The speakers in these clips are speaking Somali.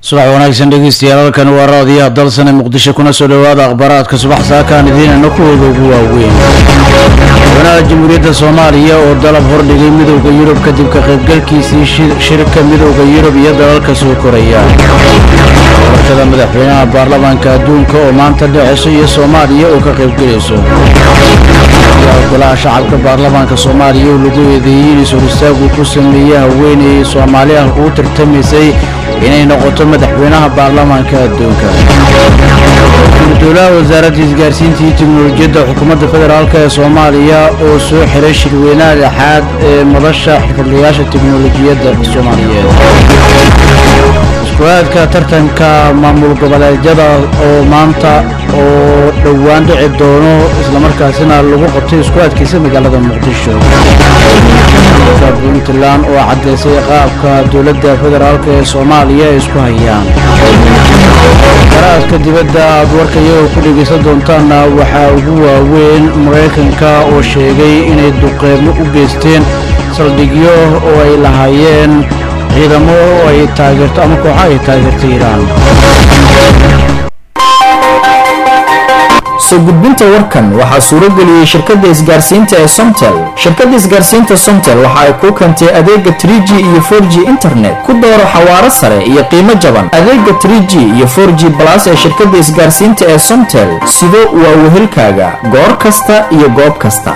subax wanaagsan dhegeystayaal halkan waa raadiyaha dalsane muqdisho kuna soo dhowaada akhbaaraadka subax saakaan idiinana kuwooda ugu waaweyn madaxweynaha jamhuuriyadda soomaaliya oo dalab hordhigay midowda yurub kadib ka qaybgalkiisii shirka midowda yurub iyo dalalka soo koraya doorashada madaxweynaha baarlamaanka adduunka oo maanta dhexeyso iyo soomaaliya oo ka qaybgelayso golaha shacabka baarlamaanka soomaaliya oo lagu eedeeyey in is-hor istaagu ku sameeyey haweeney soomaali ah uu tartamaysay inay noqoto madaxweynaha baarlamaanka adduunka gudolaha wasaaradda isgaarsiinta iyo teknolojiyadda xukuumadda federaalk ee soomaaliya oo soo xiray shirweynaha lixaad ee madasha xirfadlayaasha teknolojiyadda soomaaliyeed isku-aadka tartanka maamul goboleedyada oo maanta oo dhowaan dhici doono islamarkaasina lagu qabtay isku-aadkiisa magaalada muqdisho puntland oo caddaysay qaabka dowladda federaalk ee soomaaliya ay isku hayaan qaraadka dibadda aad warka iyagoo ku dhegaysan doontaanna waxaa ugu waaweyn maraykanka oo sheegay inay duqeymo u geysteen saldhigyo oo ay lahaayeen ciidamo oo ay taageerto ama kooxo ay taageertay iiraan soo gudbinta warkan waxaa suuro geliyey shirkadda isgaarsiinta ee somtel shirkadda isgaarsiinta somtel waxa ay kuu keentay adeega 3g iyo 4g internet ku dooro xawaaro sare iyo qiimo jaban adeega 3g iyo 4g balas ee shirkadda isgaarsiinta ee somtel sido waa wehelkaaga goor kasta iyo goob kasta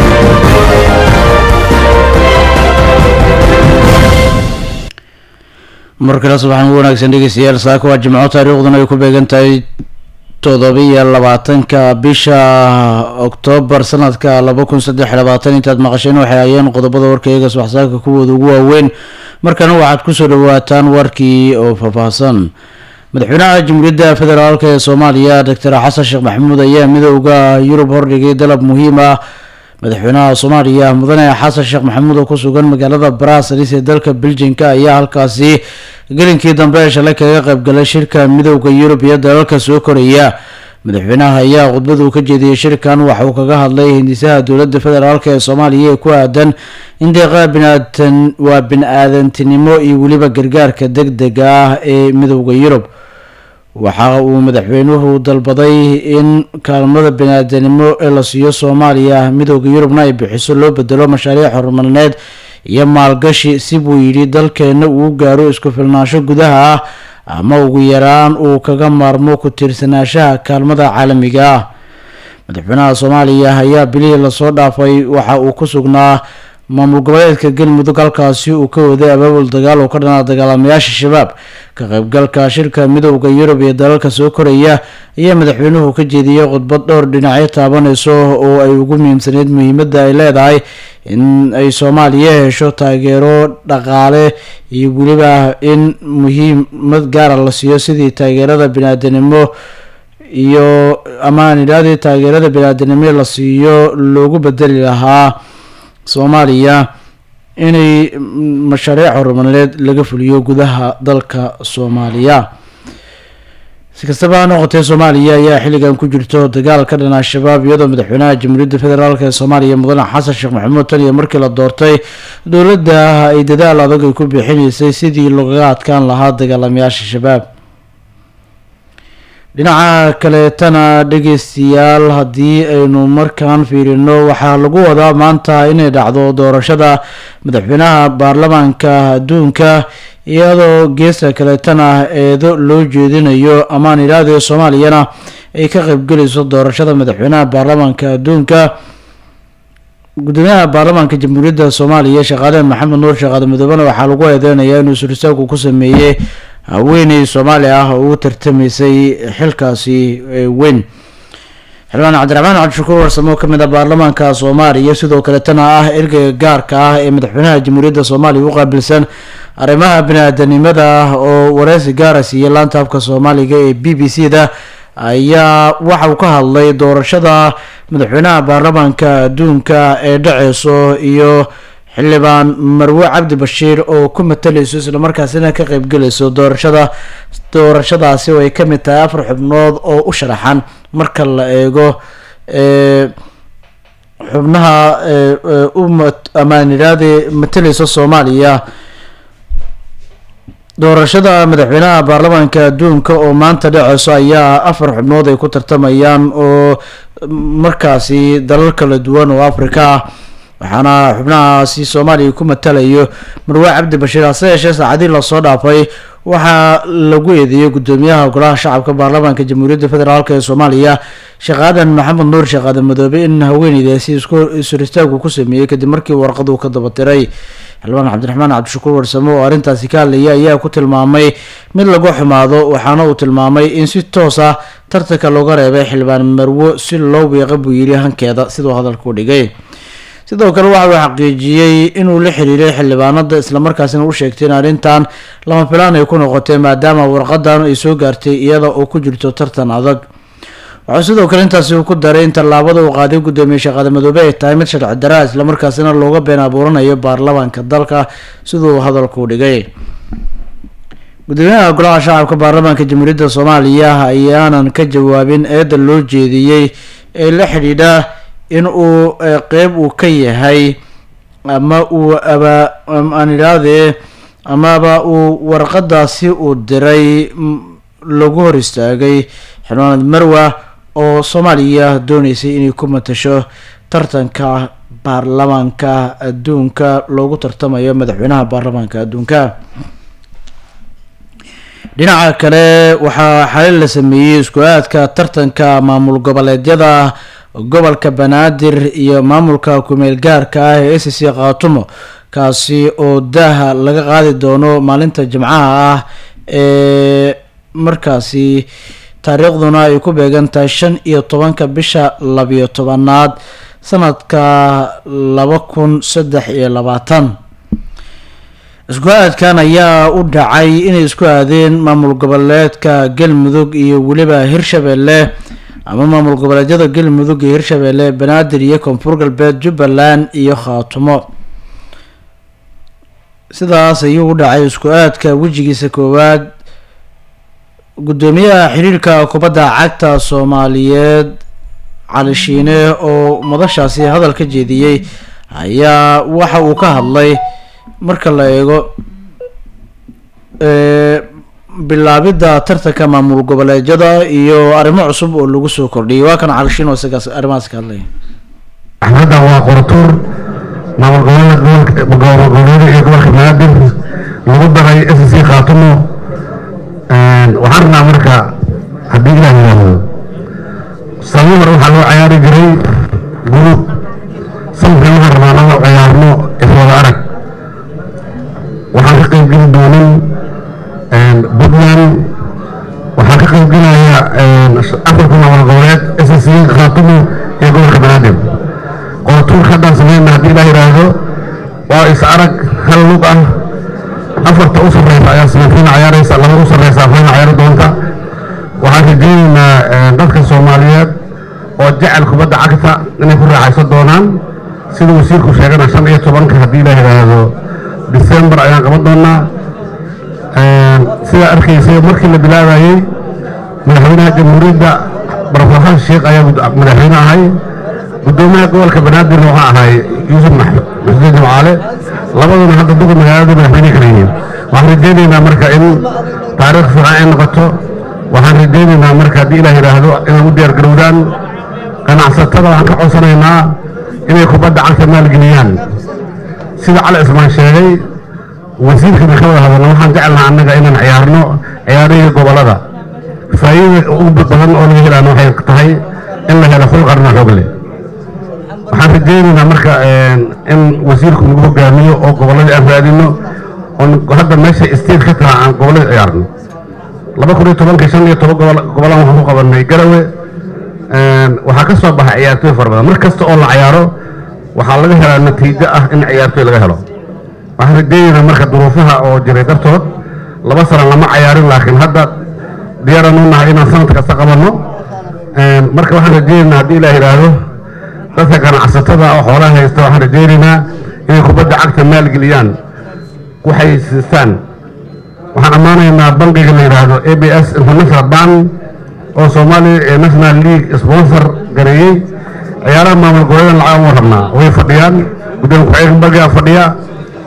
mar kale subaxan u wanaagsan dhegeystayaal saaka waa jimco taariikhduna ay ku beegan tahay todobiyo labaatanka bisha oktoobar sanadka laba kun saddex labaatan intaad maqasheen waxay hayeen qodobada warkayga subaxsaaka kuwooda ugu waaweyn markana waxaad kusoo dhawaataan warkii oo faahfaahsan madaxweynaha jamhuuriyadda federaalk ee soomaaliya doctor xasan sheekh maxamuud ayaa midowda yurub hordhigay dalab muhiim ah madaxweynaha soomaaliya mudane xasan sheekh maxamuud oo ku sugan magaalada brasels ee dalka beljinka ayaa halkaasi gelinkii dambe ee shalay kaga qaybgalay shirka midowda yurub iyo dalalka soo koraya madaxweynaha ayaa khudbad uu ka jeediyey shirkan waxa uu kaga hadlay hindisaha dowladda federaalk ee soomaaliya ee ku aadan in deeqaha biniaadan waa bin-aadantinimo iyo weliba gargaarka deg dega ah ee midowda yurub waxa uu madaxweynuhu dalbaday in kaalmada bini-aadanimo ee la siiyo soomaaliya midowda yurubna ay bixiso loo bedelo mashaariic horumarineed iyo maalgashi si buu yidhi dalkeenna uu gaaro isku filnaansho gudaha ah ama ugu yaraan uu kaga maarmo ku tiirsanaanshaha kaalmada caalamiga ah madaxweynaha soomaaliya ayaa bilihii lasoo dhaafay waxa uu ku sugnaa maamul goboleedka galmudug halkaasi uu ka waday abaabul dagaal oo ka dhanaa dagaalamayaasha shabaab ka qaybgalka shirka midowda yurub iyo dalalka soo koraya ayaa madaxweynuhu ka jeediyey khudbad dhowr dhinacyo taabanayso oo ay ugu muhiimsaneyd muhiimadda ay leedahay in ay soomaaliya hesho taageero dhaqaale iyo weliba in muhiimad gaara la siiyo sidii taageerada bini-aadanimo iyo amaan idhahdii taageerada bini-aadanimo la siiyo loogu bedeli lahaa soomaaliya inay mashaariic horumarineed laga fuliyo gudaha dalka soomaaliya si kastaba ha noqotee soomaaliya ayaa xilligan ku jirto dagaal ka dhan al-shabaab iyadoo madaxweynaha jamhuuriyadda federaalk ee soomaaliya mudane xasan sheekh maxamuud tan iyo markii la doortay dowladda ay dadaal adag ay ku bixinaysay sidii loogaga adkaan lahaa dagaalamayaasha shabaab dhinaca kaleetana dhegeystayaal haddii aynu markaan fiirino waxaa lagu wadaa maanta inay dhacdo doorashada madaxweynaha baarlamaanka adduunka iyadoo geesta kaleetana eedo loo jeedinayo amaan idhahdee soomaaliyana ay ka qaybgelayso doorashada madaxweynaha baarlamaanka adduunka gudoomiyaha baarlamaanka jamhuuriyadda soomaaliya shaqaale maxamed nuur shaqaale midoobena waxaa lagu eedeynayaa inuu surisaagu ku sameeyey haweeney soomaali ah oo u tartamaysay xilkaasi weyn xildhibaan cabdiraxmaan cabdishakuur warsamo oo kamid ah baarlamaanka soomaaliya sidoo kaletana ah ergeyga gaarka ah ee madaxweynaha jamhuuriyadda soomaaliya u qaabilsan arrimaha bini-aadanimada oo wareysi gaara siiyey laanta afka soomaaliga ee b b c da ayaa waxa uu ka hadlay doorashada madaxweynaha baarlamaanka adduunka ee dhaceyso iyo xildhibaan marwe cabdi bashiir oo ku matalayso islamarkaasina ka qeybgelayso doorashada doorashadaasi oo ay kamid tahay afar xubnood oo u sharaxan marka la eego xubnaha u amaaniraade matalaysa soomaaliya doorashada madaxweynaha baarlamaanka adduunka oo maanta dhaceyso ayaa afar xubnood ay ku tartamayaan oo markaasi dalal kala duwan oo afrika ah waxaana xubnahaasi soomaaliya ku matalayo marwe cabdi bashiir hase yeeshee saacadii lasoo dhaafay waxaa lagu eedeeyey guddoomiyaha golaha shacabka baarlamaanka jamhuuriyadda federaalk ee soomaaliya sheekh aadan maxamed nuur sheekh aadan madoobe in haweeneydaasi isuristaagku ku sameeyey kadib markii warqadu ka dabatiray xildhibaan cabdiraxmaan cabdishakuur warsamo oo arrintaasi ka hadlaya ayaa ku tilmaamay mid lagu xumaado waxaana uu tilmaamay in si toos ah tartanka looga reebay xildhibaan marwo si loo wiiqa buu yiri hankeeda siduu hadalku dhigay sidoo kale waxa uu xaqiijiyey inuu la xiriiray xildhibaanada islamarkaasina u sheegtay in arrintan lama filaan ay ku noqotay maadaama warqadan ay soo gaartay iyada oo ku jirto tartan adag waxaa sidoo kale intaasi ku daray in tallaabada uu qaaday guddoomiye sheekhaada madoobe ay tahay mid sharci daraa islamarkaasina looga been abuuranayo baarlamaanka dalka siduu hadalku dhigay gudoomiyaha golaha shacabka baarlamaanka jamhuuriyadda soomaaliya ayaanan ka jawaabin eeda loo jeediyey ee la xidhiidha in uu qeyb uu ka yahay ama uu aba aan idhaahdee amaba uu warqadaasi uu diray lagu hor istaagay xildhibaanad marwa oo soomaaliya dooneysay inay ku matasho tartanka baarlamaanka adduunka loogu tartamayo madaxweynaha baarlamaanka adduunka dhinaca kale waxaa xalin la sameeyey isku aadka tartanka maamul goboleedyada gobolka banaadir iyo maamulka kumeel gaarka ah ee s c khaatumo kaasi oo daaha laga qaadi doono maalinta jimcaha ah ee markaasi taariikhduna ay ku beegan tahay shan iyo tobanka bisha labiyo tobanaad sanadka laba kun saddex iyo labaatan isku aadkan ayaa u dhacay inay isku aadeen maamul goboleedka galmudug iyo weliba hirshabelle ama maamul goboleedyada galmudug iyo hirshabelle banaadir iyo koonfur galbeed jubbaland iyo khaatumo sidaas ayuu u dhacay isku aadka wejigiisa koowaad guddoomiyaha xiriirka kubadda cagta soomaaliyeed cali shiine oo madashaasi hadal ka jeediyey ayaa waxa uu ka hadlay marka la eego bilaabidda tartanka maamul goboleedyada iyo arrimo cusub oo lagu soo kordhiyay waa kan cali shiin oo isagaas arrimahaas ka hadlaya axmedda waa qoratuur maamul goboleed goboleeda iyo gobolka banaadir lagu daray s c khaatumo waxaan rabnaa marka haddii ilaah yidhaahdo samimar waxaa loo ciyaari jiray gurub sanadkan waxaan rabaa nala ciyaarno iswada arag waxaan ka qayb geli doonin puntland waxaa ka qayb gelaya afarta maamul goboleed s c khaatumo iyo gobolka banaadir qoratuurka haddaan sameyna haddii ilaah yidhaahdo waa is arag hal lug ah afarta u sarreysa ayaa samafiina ciyaaraysa laba u sarreysa afayna ciyaari doonta waxaan rajeynaynaa dadka soomaaliyeed oo jecel kubadda cagta inay ku raaxaysan doonaan sida wasiirku sheegana shan iyo tobanka haddii la yidhaahdo december ayaan qaban doonaa sidaa arkaysay markii la bilaabayey madaxweynaha jamhuuriyadda barofesor sheekh ayaa madaxweyne ahay guddoomiyaha gobolka banaadirna waxaa ahay yuusuf maxuud jimcaale labaduna hadda duqa magaalada madaxweyne kala yihiin waxaan rajeynaynaa marka in taariikh fiican ay noqoto waxaan rajeynaynaa marka haddii ilaah yidhaahdo inay u diyaar garowdaan ganacsatada waxaan ka codsanaynaa inay kubadda cagta maalgeliyaan sida cali cismaan sheegay wasiirkana ka wada hadalna waxaan jecelnaha annaga inaan ciyaarno ciyaarihii gobollada faa'iida ugu badan oo laga helaana waxay tahay in la helo xul qarna xoog leh waxaan rajeynaynaa marka in wasiirku nagu hogaamiyo oo gobolladii aan raadino oon hadda meesha state ka taha aan gobolladii ciyaarno laba kun iyo tobanka shan iyo toban gobol gobollaan waxaan ku qabanay garawe waxaa ka soo baxay ciyaartooy fara badan mar kasta oo la ciyaaro waxaa laga helaa natiijo ah in ciyaartooy laga helo waxaan rajeynaynaa marka duruufaha oo jiray dartood laba sana lama cayaarin laakiin hadda diyaaraan u nahay inaan sanad kasta qabanno marka waxaan rajeynaynaa haddii ilaah yidhaahdo dadka ganacsatada oo xoolaha haysta waxaan rajeynaynaa inay kubadda cagta maalgeliyaan waxay siistaan waxaan ammaanaynaa bangiga la yidhaahdo a b s international bank oo soomaaliya national league sponsor gareeyey ciyaaraha maamul goboleedan lacag ugu rabnaa way fadhiyaan gudoomiye ku-xigeenka bangiga fadhiya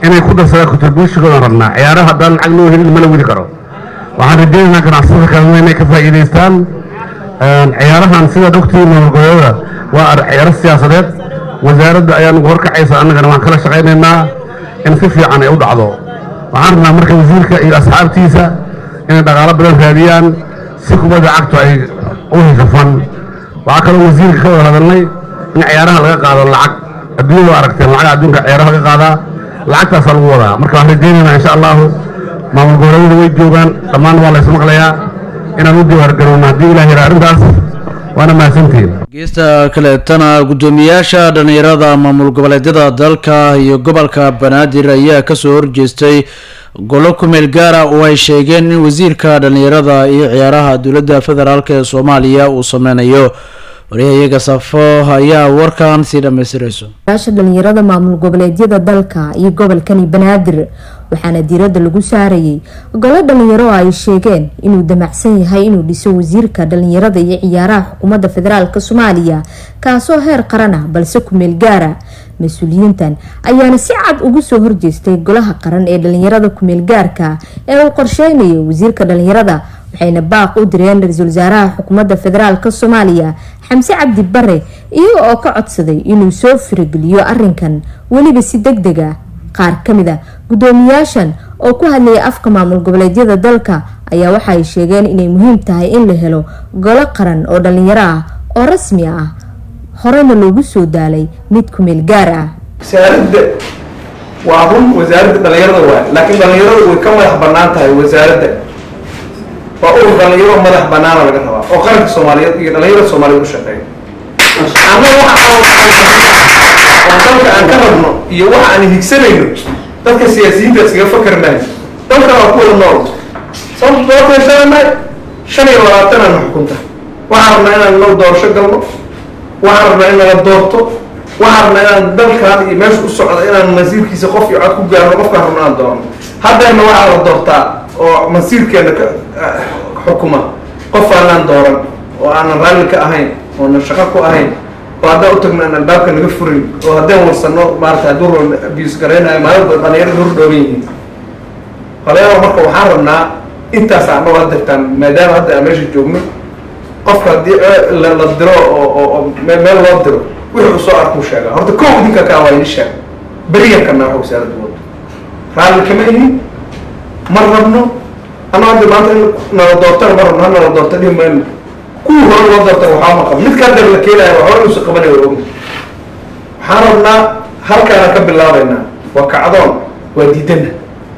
inay ku darsadaan contributionkoodan rabnaa ciyaaraha haddaan lacag loo helin ma la wadi karo waxaan rajaynaynaa ganacsatada kalena inay ka faa'iidaystaan ciyaarahan sidaad ogtihiin maamulgoboleeda waa ciyaaro siyaasadeed wasaaradda ayaa nagu horkacaysa annagana waan kala shaqaynaynaa in si fiican ay u dhacdo waxaan rabnaa marka wasiirka iyo asxaabtiisa inay dhaqaalo badan raadiyaan si kubadda cagtu ay u heshafan waxaa kaloo wasiirka ka wada hadalnay in ciyaaraha laga qaado lacag adduunyada waa aragteen lacag adduunka ciyaaraha laga qaadaa lacagtaasaa lagu wadaa marka waxaan rajaynaynaa insha allahu maamul goboleedyada way joogaan dhammaan waa lays maqlayaa inaan u diyaargarowno haddii ilaah yara arrintaas waana mahadsantihiin geesta kaleetana guddoomiyaasha dhallinyarada maamul goboleedyada dalka iyo gobolka banaadir ayaa kasoo horjeestay golo kumeel gaara oo ay sheegeen in wasiirka dhallinyarada iyo ciyaaraha dowladda federaalk ee soomaaliya uu sameynayo waryahayaga safo ayaa warkan sii dhamaystirayso yaasha dhalinyarada maamul goboleedyada dalka iyo gobolkani banaadir waxaana diiradda lagu saarayay golo dhalinyaro oo ay sheegeen inuu damacsan yahay inuu dhiso wasiirka dhalinyarada iyo ciyaaraha xukuumadda federaalk soomaaliya kaasoo heer qaran ah balse kumeel gaara mas-uuliyiintan ayaana si cad ugu soo horjeestay golaha qaran ee dhalinyarada kumeel gaarka ee uu qorsheynayo wasiirka dhalinyarada waxayna baaq u direen ra-iisul wasaaraha xukuumadda federaalk soomaaliya xamse cabdi bare iyaga oo ka codsaday inuu soo firageliyo arinkan weliba si deg deg a qaar kamid a guddoomiyaashan oo ku hadlayay afka maamul goboleedyada dalka ayaa waxa ay sheegeen inay muhiim tahay in la helo golo qaran oo dhalinyaro ah oo rasmi ah horena loogu soo daalay mid kumeel gaar ah wasaaradda waa run wasaaradda dhalinyarada waay laakiin dhalinyarada way ka madax banaan tahay wasaaradda waa urur dhalinyaro madax banaana laga rabaa oo qaranka soomaaliyeed iyo dhalinyarada soomaaliyeed u shaqeeya ama waxa oo dalka aan ka rabno iyo waxa aan higsanayno dadka siyaasiyiinta iskaga fakar maayo dalka waa ku wada nool sababta doortan shananahay shan iyo labaatanaan xukunta waxaan rabnaa inaan noo doorasho galno waxaan rabnaa in nala doorto waxaan rabnaa inaan dalkan iyo meesha u socda inaan masiirkiisa qof iyo cod ku gaarno qofkaan rabno aan doorno haddana waxaa la doortaa oo masiirkeena ka xukuma qof aanaan dooran oo aanan raalli ka ahayn oonan shaqo ku ahayn oo haddaan u tagno aan albaabka naga furin oo haddaan warsano maarata hadduu rol abuse garaynayo maalin dhalinyarada hor dhooban yihiin dhalinyarada marka waxaan rabnaa intaas aan dhowr hadirtaan maadaama hadda aan meesha joogno qofka haddii la la diro oo oo oo meel meel loo diro wixii uu soo arkuu sheegaa horta kow idinka kaa waa ini sheeg beriyanka naa wasaaradda wado raalli kama ihin ma rabno ama hadda maanta in nala doortana ma rabno ha nala doorta dhihi mayno kuwii hore loo doorta waxaa ma qabo midka hadda la keenayo waa hore inuusa qabanayo waa ogna waxaan rabnaa halkaana ka bilaabaynaa waa kacdoon waa diidana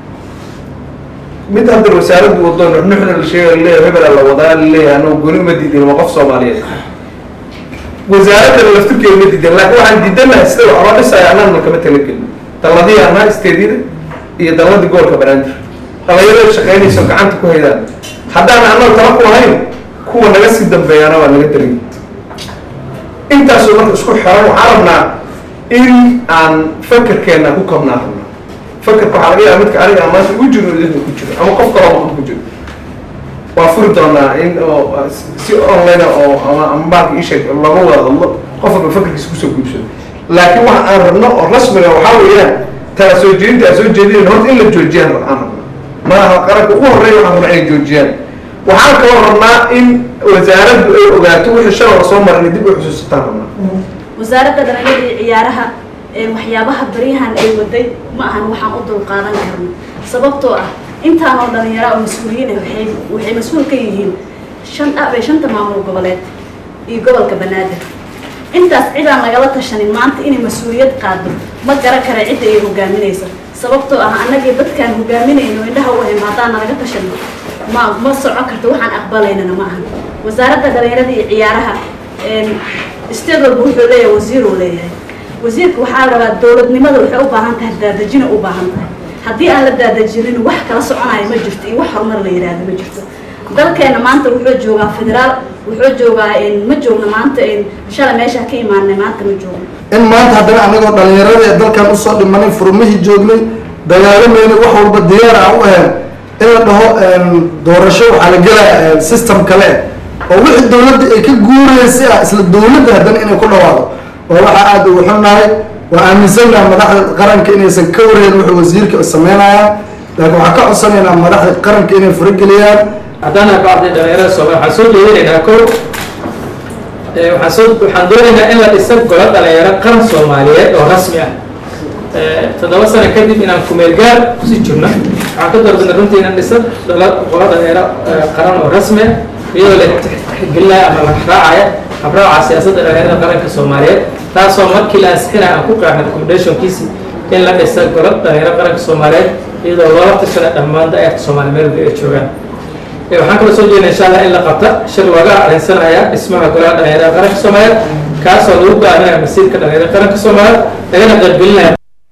mid hadda wasaaraddu wado nuxnuxna la sheegay laleeyahay hebela la wadaa laleeyahay anoo goni uma diidin waa qof soomaaliyeed wasaaradda laftirkeeda ma diidan laakiin waxaan diidanahay sida wax loo dhisaya annana kama talagelin dalladii anaa isteedida iyo dalladii gobolka banaadir dhalinyarada shaqaynayso gacanta ku haydaan haddaan annaga tala ku ahayn kuwa naga sii dambeeyana waa naga darin intaasoo marka isku xiran waxaan rabnaa in aan fakerkeena ku kabnaa rabnaa fakerka waxaa laga yaaba midka aniga aan maanta ugu jiro idinka ku jiro ama qof kaloo maqan ku jiro waa furi doonaa in oo si online oo ama ama baalka isheeg laga wada hadlo qof walba fakerkiisa kusoo guubsado laakiin waxa aan rabno oo rasmiga waxaa weeyaan tala soo jeedinta aan soo jeedinayn horta in la joojiyaan aan rabno maaha qaranka ugu horreeya waxaan rabnaa inay joojiyaan waxaan kaloo rabnaa in wasaaraddu ay ogaato wixii shalay lasoo maray inay dib u xusuusataan rabnaa wasaaradda dhalinyarada iyo ciyaaraha ee waxyaabaha baryahan ay waday ma ahan waxaan u dulqaadan karno sababtoo ah intaan oo dhalinyaro oo mas-uuliyiin ah waxay waxay mas-uul ka yihiin shan abay shanta maamul goboleed iyo gobolka banaadir intaas cidaan lagala tashanin maanta inay mas-uuliyad qaado ma garan kara cidda ay hogaaminaysa sababtoo ah annagii dadkaan hogaaminayno indhaha u ahayn haddaan nalaga tashano ma ma socon karto waxaan aqbalaynana ma ahan wasaaradda dhalinyarada iyo ciyaaraha state walba wuxuu leeyahay wasiir uu leeyahay wasiirka waxaa la rabaa dowladnimada waxay u baahan tahay daadejina u baahan tahay haddii aan la daadejinin wax kala soconayo ma jirto iyo wax horumar la yidhaahdo ma jirto dalkeena maanta wuxuu joogaa federaal wuxuu joogaa ma joogno maanta shalay meesha ka imaanay maanta ma joogno in maanta haddana anagoo dhalinyarada ee dalkan usoo dhimanay furmihii joognay dagaalamayna wax walba diyaar aan u ahayn in la dhaho doorasho waxaa la gelaya system kale oo wixii dowladda ay ka guuraysa ah isla dowladda haddana inay ku dhawaado oo waxaa aada ugu xunnahay waa aaminsannaha madaxda qaranka inaysan ka wareen wuxuu wasiirka sameynayaan laakiin waxaan ka codsanaynaa madaxda qaranka inay farageliyaan haddana bacdi dhalinyarada soomaaliya waxaan soo jeedinaynaa kow waxaan soo waxaan doonaynaa in la dhiso golo dhalinyaro qaran soomaaliyeed oo rasmi ah toddoba sano kadib inaan kumeel gaar kusii jirno waxaan ka doorbidna runtii inaan dhiso golo dhalinyaro qaran oo rasmi ah iyadoo la tixgelinaya ama la raacaya habraaca siyaasadda dhalinyarada qaranka soomaaliyeed taasoo markii la ansixinaya aan ku qeexno recommendationkiisi in la dhisa golo dhalinyaro qaranka soomaaliyeed iyadoo loola tashana dhammaan da-eerka soomaali meel ay joogaan waxaan kaloo soo jeedna insha allah in la qabta shir looga arrinsanaya dhismaha golaha dhalinyarada qaranka soomaaliyeed kaasoo lagu go-aaminaya masiirka dhalinyarada qaranka soomaaliyeed lagana qaybgelinaya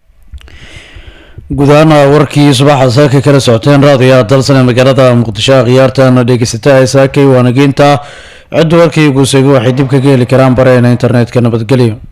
guud ahaan warkii subaxa saaka kala socoteen raadiyaha dalsane magaalada muqdisho khiyaartana dhegeysata ee saakay waanageynta cidda warkii guusaygu waxay dib kaga heli karaan bareena internetka nabadgelyo